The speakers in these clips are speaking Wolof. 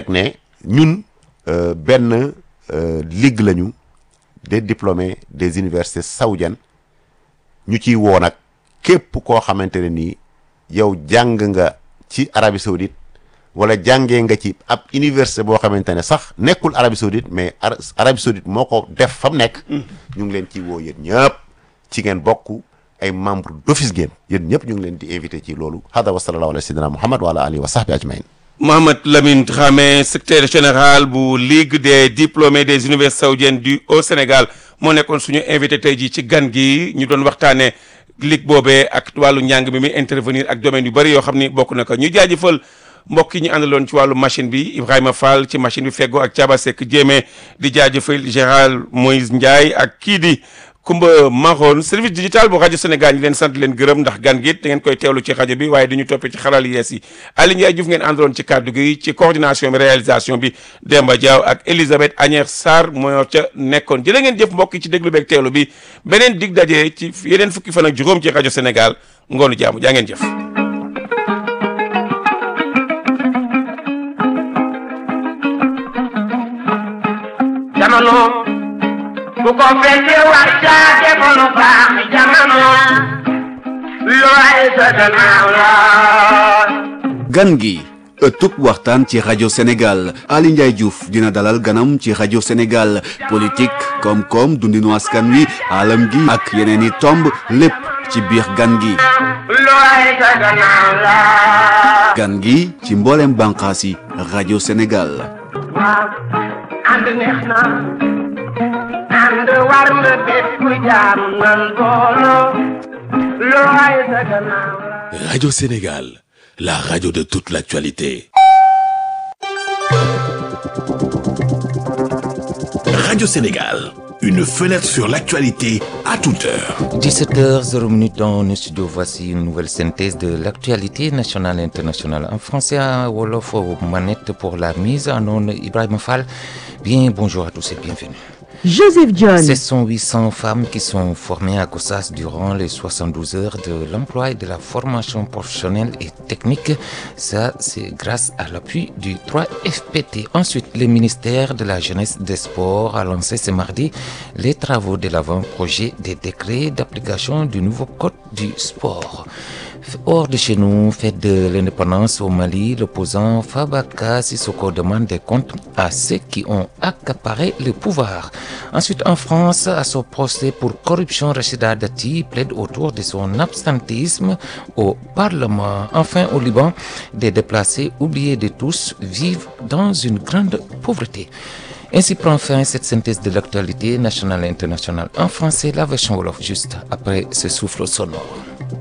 ne ñun benn ligue lañu des diplômés des universités saoudiennes ñu ciy woo nag képp koo xamante ne nii yow jàng nga ci Arabie Saoudite wala jàngee nga ci ab université boo xamante ne sax nekkul Arabie Saoudite mais Arabie Saoudite moo ko def fa mu nekk. ñu ngi leen ciy woo yéen ñëpp ci ngeen bokk ay membre d'office ngeen yéen ñëpp ñu ngi leen di invité ci loolu hada wa sallallahu ala sayyidina Muhammad wa ala alihi wa sahbi ajmain Mohamed Lamine Dramé secrétaire général bu Ligue des diplômés des universités saoudiennes du au Sénégal moo nekkoon suñu invité tey jii ci gan gi ñu doon waxtaanee ligue boobee ak wàllu njàng mi muy intervenir ak domaine yu bëri yoo xam ni bokk na ko ñu jaajëfal mbokk yi ñu àndaloon ci wàllu machine bi Ibrahima Fall ci machine bi feggoo ak Thiaba Seck Jéeme di jaajëfal Gérald Moïse Ndiaye ak kii di Kumba Maroon service digital bu rajo Sénégal ñi leen sant leen gërëm ndax gan gi da ngeen koy teewlu ci rajo bi waaye dañu toppee ci xaral yees yi Aliou Ndiaye Diouf ngeen àndaloon ci kàddu gi ci coordination bi réalisation bi Demba Diaw ak Elisabeth Agnès Sarr moo ca nekkoon jërë ngeen jëf mbokk yi ci déglu beeg teewlu bi beneen dig daje ci yeneen fukki fan ak juróom ci rajo Sénégal ngoonu jaamu jaa ngeen jëf. jamono bu ko fekkee war caa defoon lu baax jamono looy sa gannaaw la gan gi ëttub waxtaan ci rajo Sénégal Ali Ndiaye Diouf dina dalal ganam ci rajo Sénégal politique koom-koom dundinu askan wi alam gi ak yeneen i tomb lépp ci biir gan gi looy sa gannaaw la gan gi ci mboolem bànqaas yi rajo Sénégal waaw ànd neex na ànd war na bépp jaam nan booloo looy sa gannaaw la Radio Sénégal, la radio de toute l'actualité. Radio Sénégal, une fenêtre sur l'actualité à toute heure. 17h00 dans nos studios, voici une nouvelle synthèse de l'actualité nationale et internationale. En français, à Wolof, aux manettes pour la mise en onde, Ibrahim Fall. Bien, bonjour à tous et bienvenue. Joseph John. Ce sont 800 femmes qui sont formées à Gossas durant les 72 heures de l'emploi et de la formation professionnelle et technique. Ça, c'est grâce à l'appui du 3FPT. Ensuite, le ministère de la Jeunesse et des Sports a lancé ce mardi les travaux de l'avant-projet des décrets d'application du nouveau code du sport. Hors de chez nous, fête de l'indépendance au Mali, l'opposant Fabaka Sissoko demande des comptes à ceux qui ont accaparé le pouvoir. Ensuite, en France, à son procès pour corruption, Rachida Dati plaide autour de son absentéisme au Parlement. Enfin, au Liban, des déplacés oubliés de tous vivent dans une grande pauvreté. Ainsi prend fin cette synthèse de l'actualité nationale et internationale en français, la version Wolof juste après ce souffle sonore.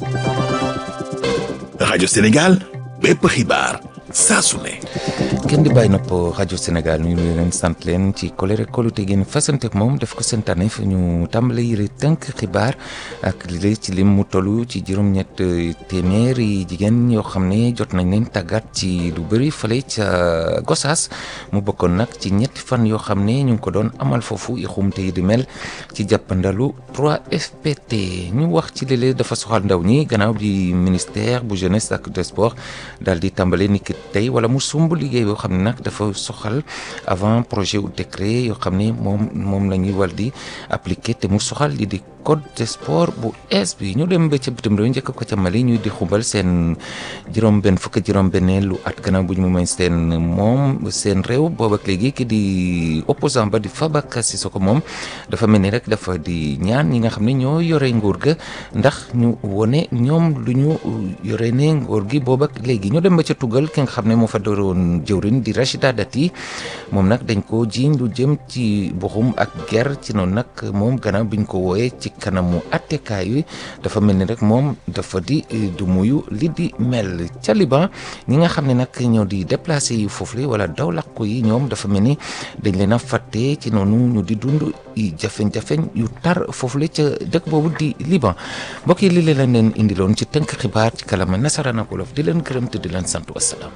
Radio Sénégal, bépp xibaar saa su ne. kenn di bàyyi nopp rajo Sénégal ñu ngi leen sant leen ci kolere kolute ngeen fasanteek moom def ko seen tànneef ñu tàmbale yëre tënk xibaar ak li ci lim mu toll ci juróom-ñett téeméeri jigéen yoo xam ne jot nañ leen tàggat ci lu bëri fële ca Gossas mu bokkoon nag ci ñetti fan yoo xam ne ñu ngi ko doon amal foofu i xumte yi di mel ci jàppandalu 3FPT ñu wax ci léeg dafa soxal ndaw ñi gannaaw bi ministère bu jeunesse ak des sports daal di tàmbale niki tey wala mu sumb liggéey boo xam ne nag dafa soxal avant projet ou décret yoo xam ne moom moom la ñuy war di appliquer te mu soxal li di code de sport bu es bi ñu dem ba ca bitim réew njëkk ko ca Mali ñuy di xumbal seen juróom benn fukk juróom benneelu at gannaaw bu ñu mu may seen moom seen réew boobu ak léegi ki di opposant ba di Fabaka Sissoko moom dafa mel ni rek dafa di ñaan ñi nga xam ne ñoo yore nguur ga ndax ñu wone ñoom lu ñu yore ne nguur gi boobu ak léegi ñu dem ba ca tugal ki nga xam ne moo fa doon jëwrin di Rachida Dati moom nag dañ ko jiiñ lu jëm ci buxum ak ger ci noonu nag moom gannaaw biñ ko wooyee ci kanamu attekaay yi dafa mel ni rek moom dafa di du muyu li di mel ca Liban ñi nga xam ne nag ñoo di déplacé yi foofu la wala daw làkku yi ñoom dafa mel ni dañ leen a fàtte ci noonu ñu di dund i jafeñ-jafeñ yu tar foofu la ca dëkk boobu di Liban mbokk yi li leen leen indiloon ci tënk xibaar ci kalama nasaraan ak wolof di leen gërëm te di leen sant wasalaam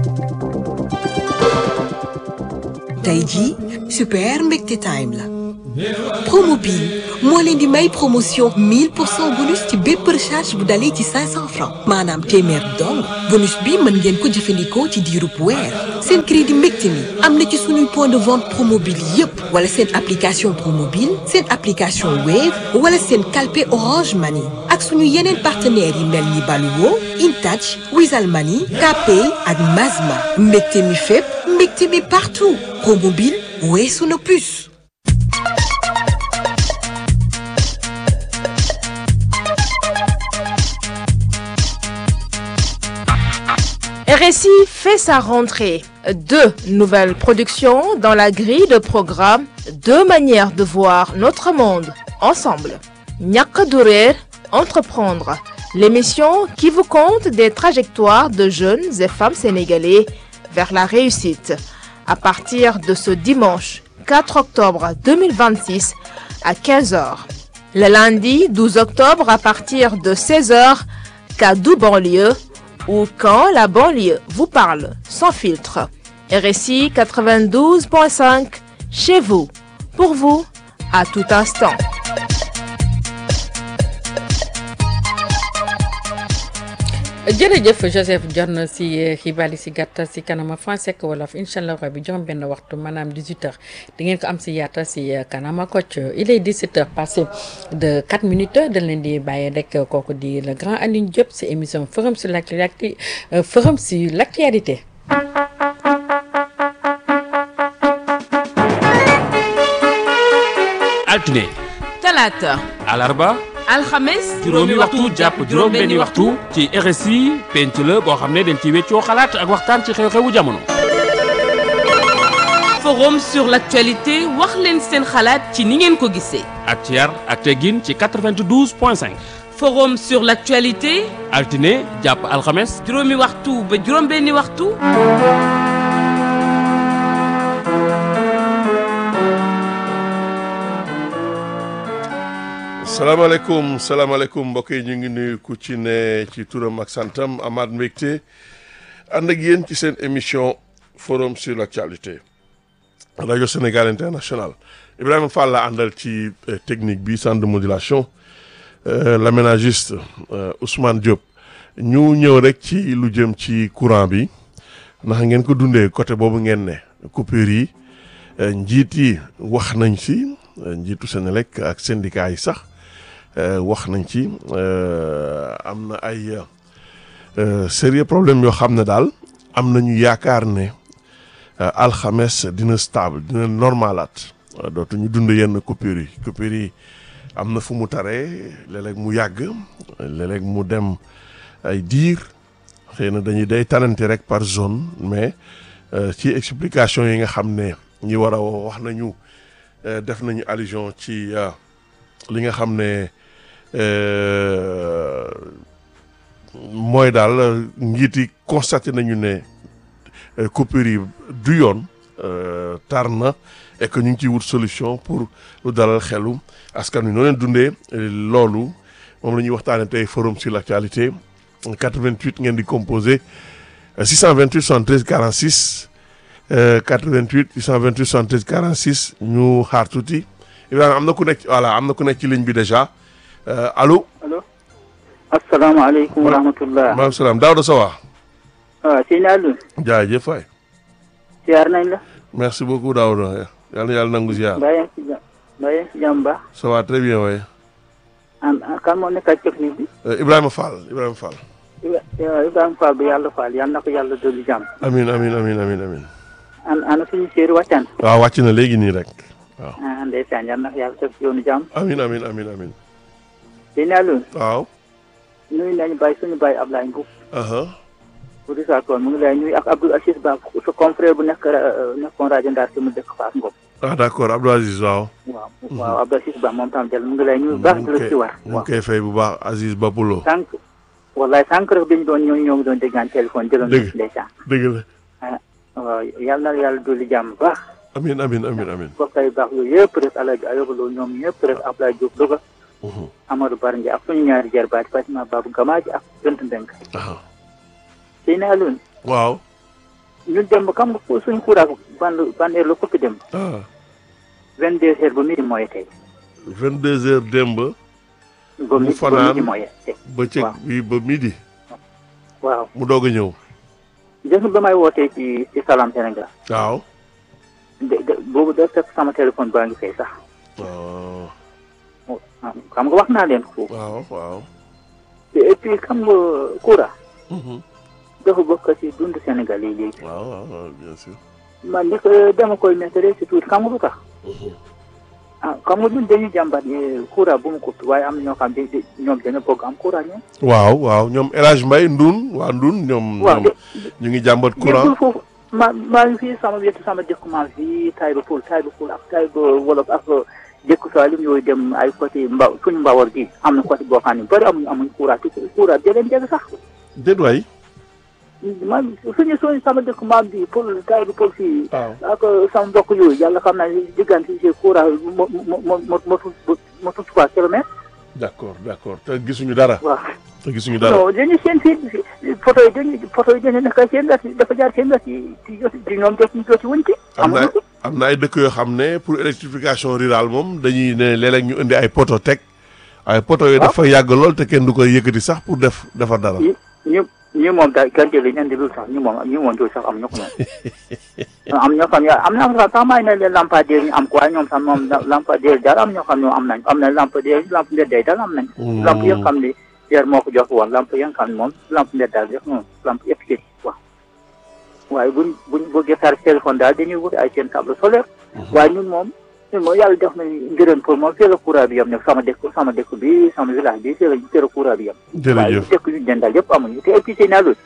tey jii super mbégte time la promobile moo leen di may promotion 1000 pour cent bonus ci bépp recharge bu dalee ci 500 francs maanaam téeméer dong bonus bi mën ngeen ko jëfandikoo ci diirub weer seen crédit mbégte mi am na ci suñuy point de vente promobile yépp wala seen application promobile seen application wave wala seen calpe orange money ak suñu yeneen partenaires yi mel ni Baluwo Intouch Wizall Money Kpay ak Mazma mbégte mi fépp mbégte mi partout promobile weesu na plus RSI fait sa rentrée. Deux nouvelles productions dans la grille de programme, deux manières de voir notre monde ensemble. Ñàkk du réer, entreprendre, l'émission qui vous conte des trajectoires de jeunes et femmes sénégalais vers la réussite. À partir de ce dimanche 4 octobre 2026 à 15h. Le lundi 12 octobre à partir de 16h, Kaddu banlieue ou quand la banlieue vous parle sans filtre. RSI 92.5 chez vous, pour vous, à tout instant. jërëjëf Joseph Dione si xibaar yi si gàttal si kanama français ak wolof incha allah rabi juróom benn waxtu maanaam 18h di ngeen ko am si yaatal si kanama Kocc il est 17h passé de 4 minutes dañ leen di bàyyi rek kooku di le grand Alioune Diop si émission forum sur l'actualité forum sur l'actualité. altine talaata alarba alxames juróomi waxtu jàpp juróom benni waxtu ci RSI penc la boo xam ne dañ ci weccoo xalaat ak waxtaan ci xew-xewu jamono forum sur l'actualité wax leen seen xalaat ci ni ngeen ko gisee ak ci yar ak teggin ci 92 point 5 forum sur l'actualité altine jàpp alxames juróomi waxtu ba juróom benni waxtu salaamaaleykum salaamaaleykum mbokk yi ñu ngi nuyu ku ci ne ci turam ak santam Amath Mbégte ànd ak yéen ci seen émission forum sur l'actualité rajo Sénégal international Ibrahima Fall la àndal ci technique bi centre de modulation l'aménagiste Ousmane Diop ñu ñëw rek ci lu jëm ci courant bi ndax ngeen ko dundee côté boobu ngeen ne coupure yi njiit yi wax nañ ci njiitu Senelec ak syndicat yi sax wax nañ ci am na ay sérieux problème yoo xam ne daal am nañu yaakaar ne alxames dina stable dina normalaat dootuñu dund yenn coupure yi coupure yi am na fu mu taree léeg-léeg mu yàgg léeg-léeg mu dem ay diir xëy na dañuy day tanante rek par zone mais ci explication yi nga xam ne ñi war a wax nañu def nañu allusion ci li nga xam ne mooy daal njiit yi constaté nañu ne coupure yi du yoon tar na et que ñu ngi ciy wut solution pour lu dalal xelu askan wi noo leen dundee loolu moom la ñuy waxtaanee tey forum sur l'actualité 88 ngeen di composé 628 73 46 88 628 73 46 ñu xaar tuuti Ibrahima am na ku nekk voilà am na ku nekk ci ligne bi déjà allo. allo. asalaamaaleykum wa rahmatulah. maaleykum salaam Daouda Sowa. waaw sëñ Aliou. jaajëf waay. ziar nañ la. merci beaucoup Daouda yal na yàlla nangu ziar. mbaa yaa ngi si jàmm mbaa yaa ngi si jàmm baax. ça va très bien waay. an kan moo nekk ak technique bi. Ibrahima Fall Ibrahima Fall. Ibrahima Fall bi yàlla Fall yal na ko yàlla dolli jàmm. amiin amiin amiin amiin amiin. an ana suñu séeri wàccaan. waaw wàcc na léegi nii rek waaw. ah ndeysaan yal na ko yàlla teg ci yoonu jàmm. amiin amiin amiin amiin. sëñ Aliou. waaw. nuyu nañu bàyyi suñu bàyyi Ablaye Mbow. aha bu di saa tool mu ngi lay nuyu ak Abdou Aziz Ba sa confrère bu nekk nekkoon rajo Ndar si mu dëkk Fass Ngom. ah d'accord Abdou Aziz waaw. waaw waaw Abdou Aziz Ba moom tam jël mu ngi lay nuyu baax di la ci war. mu ngi koy fay bu baax Aziz Bapulo. sànq wallaay sànq rek bi ñu doon ñoo ñoo ngi doon déggaan téléphone jëloon dëgg ndeysaan dëgg la. ah waaw yal na yàlla dolli jàmm baax. amiin amiin amiin amiin. mbokk yi baax yooyu yëpp rek El Hadj Ayoba Lo ñoom ñëpp rek Abdoulaye Diop Louga. Amadou Bar Ndiaye ak suñu ñaari jarbaat Fatima Babou Gamaaji ak Gënt Ndeng. sëy na Alioune. waaw. ñu dem ba xam nga suñu kuuraak ban ban heure la ko fi dem. vingt deux heures ba midi mooy tey. vingt deux heures démb. ba mu midi ba fanaan midi mooy tey. bëccëg bi ba midi. waaw mu doog a ñëw. gis nga ba may wootee ci ci Salam Sénégal. waaw. de de boobu da fekk sama téléphone baa ngi fay sax. waaw. xam nga wax naa leen ko. waaw waaw. et puis xam nga Koura. dafa bokk ci dund Sénégal yi léegi. waaw waaw bien sûr. man li ko dama koy méttale si tuuti xam nga lu tax. ah xam nga ñun dañuy jàmbat ne Koura bu mu ko waaye am na ñoo xam ne ñoom dañoo bëgg am Koura ñoom. waaw waaw ñoom El Hadj Mbaye Ndoun waa Ndoun ñoom. waaw ñoom ñu ngi jàmbat courant. nekkul foofu ma maa ngi fii sama wetu sama dëkk maa fii Taïba Poul Taïba Poul ak Taïba Wolof ak dëkk Saalum yooyu dem ay côté mba suñu mbawar gi am na côté boo xam ne bëri amuñu amuñ Koura te Koura jëleen jëg sax. déet waay. man suñu suñu sama dëkk maam bi Poul Taïba Poul fii. waaw ak sama mbokk yooyu yàlla xam naa ne diggante si Koura mo mo mo mo motul motul trois kilomètres. d' accord d' accord te gisuñu dara. waaw. te gisuñu dara. non dañuy seen fii photo yi dañuy photo yi dañuy nekk seen wet dafa jaar seen wet yi ci jot ci ñoom jot ñu joti wuñ ci. am na am na ay dëkk yoo xam ne pour électrification rurale moom dañuy ne léeg-léeg ñu indi ay poto teg ay poto yooyu dafa yàgg lool te kenn du koy yëkkati sax pour def defar dara. ñu ñu ñu moom daal gerte li ñu indi lu sax ñu moom ñu moom loolu sax am ñu ko moom. am ñoo xam ne am na sax sax may na leen lampadaire ñu am ko waaye ñoom sax moom lampadaire daal am ñoo xam ne am nañ am na lampadaire lamp mbedday daal am nañ. lamp yoo xam ne yer moo ko jox woon lamp yi nga xam ne moom lamp mbedd daal def moom lamp efficace waaw. waaye buñ buñ bëggee charge téléphone daal dañuy wut ay seen table solaire. waaye ñun moom ñun moom yàlla def na ngërëm pour moom fii la courant bi yem ne sama dëkk sama dëkk bi sama village bi fii la fii la courant bi yem. jërëjëf waaye dëkk yu jëndal yëpp amuñu te épuisé naa loolu.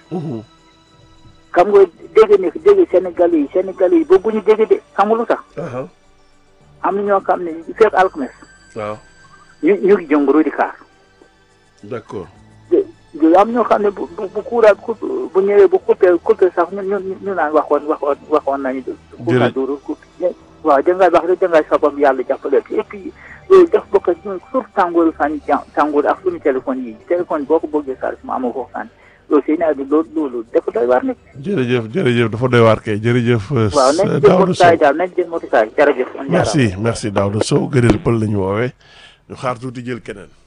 xam nga dégg ne dégg Sénégal yi Sénégal yi bëgguñu dégg de xam nga lu tax. am na ñoo xam ne fekk alxames. waaw. ñu ñu ngi jënguru di kaar. d' accord. am ñoo xam ne bu bu bu courant bu ñëwee bu coupé coupé sax ñu ñu ñu naan waxoon waxoon waxoon nañu. courant dooru coupé waaw dangay wax rek dangay sabab yàlla jàppale et puis loolu daf bokk ak ñun surtout tàngooru fan tàngoor ak suñu téléphone yi téléphone boo ko bëggee charge mu amoo foofu fan loolu seen nawet bi loolu loolu dafa doy waar nekk. jërëjëf jërëjëf dafa doy waar kay jërëjëf. waaw nañ jël motukaay daal nañ jël motukaay jërëjëf. merci merci Daouda Sow gërëm pël la ñu woowee ñu xaar tuuti jël keneen.